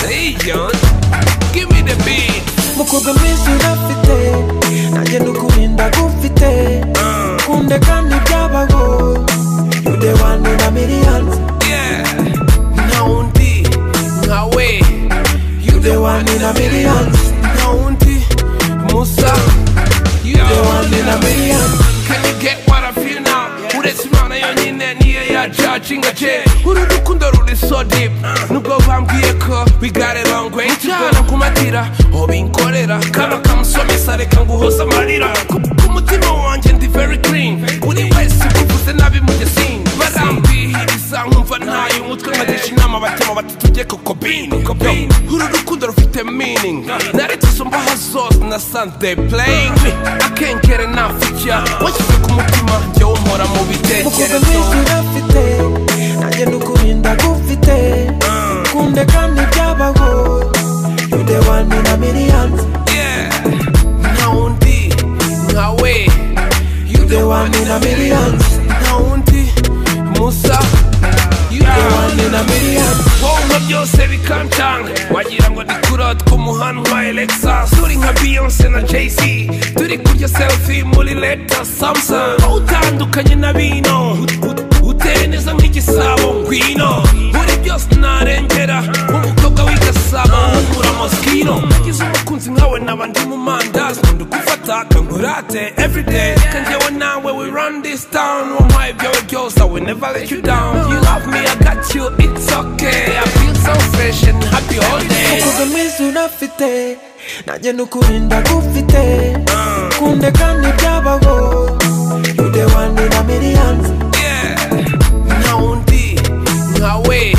hey, John, give me the beat. mukobwa mwiza urafite nanjye ndukurinda gufite kunde kandi byabaho yude wani na miliyoni Yeah, nka undi, nka we. You the one in a million. Nka undi, Musa. You the one in a million. Can you get what I feel now? Uretse Imana yonyine niyo yajacinga je uru rukundo ruri so deep nubwo bambwiye ko we got a long way cyane kumatira obinkorera kano kamusomesa reka nguhoza amarira Ku- ku mutima wanjye ndi very clean buri wese kuvuze nabi mu gesin barambihiriza nkumva ntayo umutwe nkagisha inama batema bati tujye ku kobini Yo, uru rukundo rufite meaning naretse mbaha zose na sunday playing akengere ntafucya washyize ku mutima njyewe umpora mu mukobwa bitekerezo mwiza urafite nanjye ndukurinda gufite kunde kandi byabaho yude wani na miliyoni Yeah, nka undi nka we you the one in a million nka undi musa you the one in a million wowe byose bikancanga wagira ngo dikura tw'umuhanda wa alexa turi nka beyonce na jay-z turi kurya selfie muri leta samsung Wowe utandukanye na bino Ut- ut- uteye neza nk'igisabo ngwino buri byose narengera umukobwa w'igasaba nkura moskino nagize umukunzi nkawe naba ndi mu mandazi nkunda gufata kangurate everyday kanjyewe nawe we run this town wampaye byawe byose i will never let you down you love me i got you it's okay i feel so fresh and happy all day mukobwa mwiza unafite nanjye ndukurinda gufite kunde kandi byabaho yude wani na miliyoni yeah nka undi nka we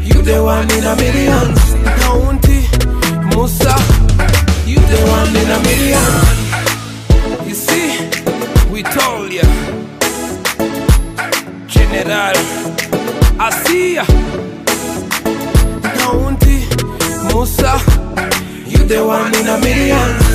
you the one in a million nka undi musa you the one in a million you see we told ya general asia nka undi musa you the one in a million